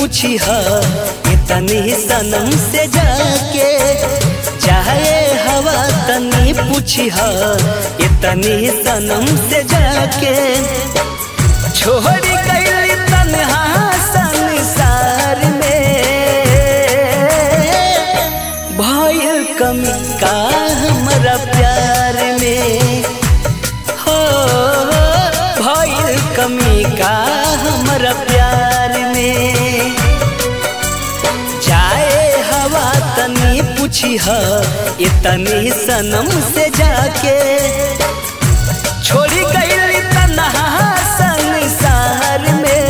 पूछी ह इतनी सनम से जाके चाहे हवा तनी पूछी ह इतनी सनम से जाके छोड़ी गई तन्हा संसार में भइल कमी का हमरा प्यार में हो भइल कमी का हमरा प्यार में जाए हवा तनी पूछी ह इतनी सनम से जाके छोड़ी गई तन्हा संसार में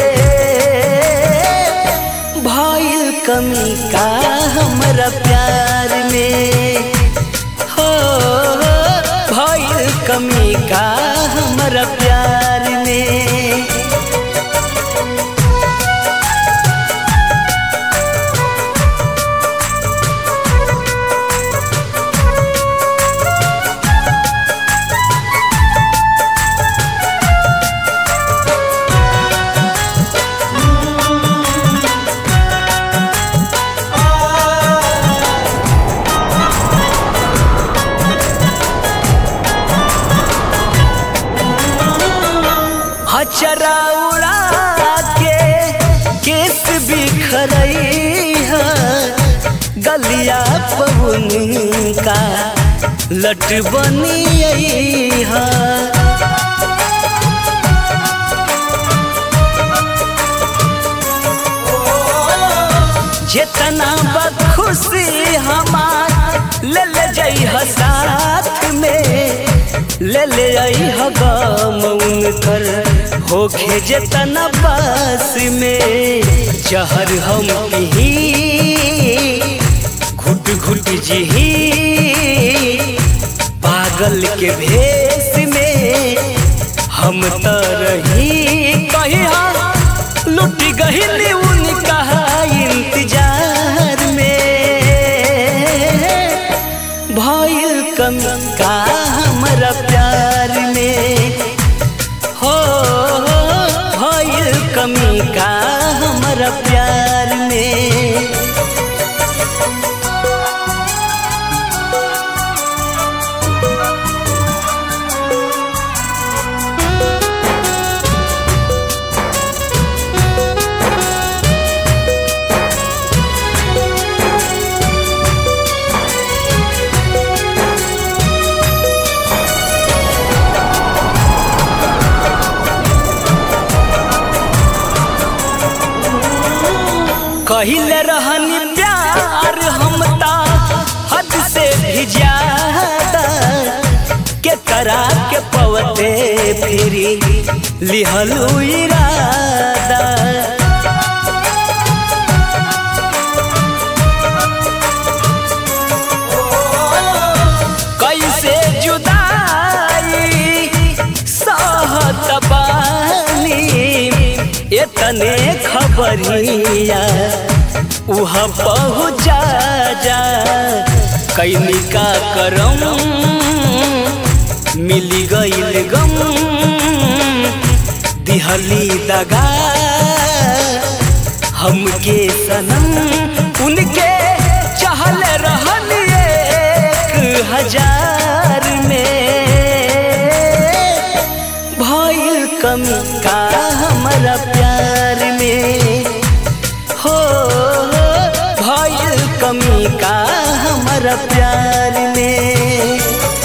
भइल कमी का हमरा प्यार में हो भइल कमी का हमरा प्यार में हचरा उड़ा के केस बिखरई है गलिया पवन का लट बनियई है जितना बखुशी हमार ले ले जई ह साथ में ले ले आई ह गम उनकर होखे जितना पास में जहर हम ही घुट घुट जही पागल के भेष में हम त रही कहीं लुट गही उनका इंतजार में भइल कमी का हमरा प्यार में हो भइल कमी का हमरा प्यार में कहिले रहनी प्यार हम ता हद से भी ज्यादा के करा के पवते फिरी लिहलू इरादा कैसे जुदाई सहत बानी इतने खबरिया उहाँ पहुँचा जा कैनी का करम मिली गईल गम दिहली दगा हमके सनम उनके चहल रहन एक हजार में भइल कमी का हमरा प्यार में हो भइल कमी का हमरा प्यार में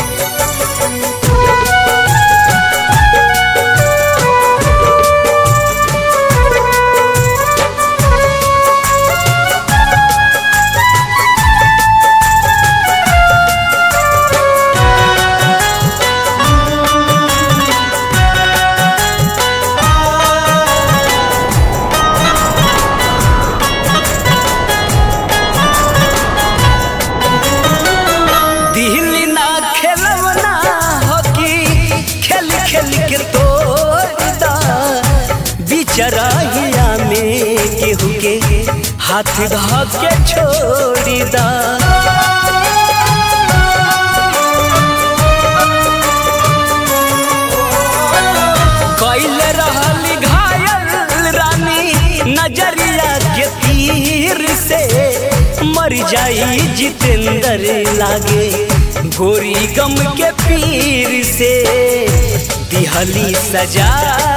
दिल ना खेलवना हकी खेल खेल के तोड़दा बिचराहिया में केहू के हाथ धा के छोड़ी दा कैल रहल घायल रानी नजरिया जाई जितेंद्र लागे गोरी गम के पीर से दिहली सजा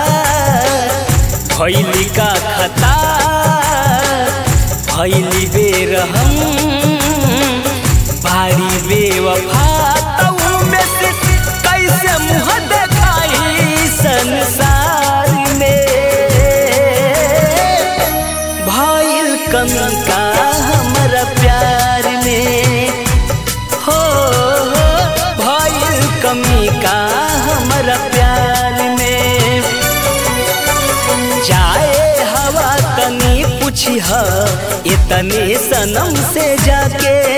भैली का खता भैली बेरहम भारी बेवफा तऊ में से कैसे मुँह देखाई संसार में भइल कमी का हमरा प्यार में हो हो भइल कमी का हमरा प्यार में जाए हवा तनी पूछी इतने सनम से जाके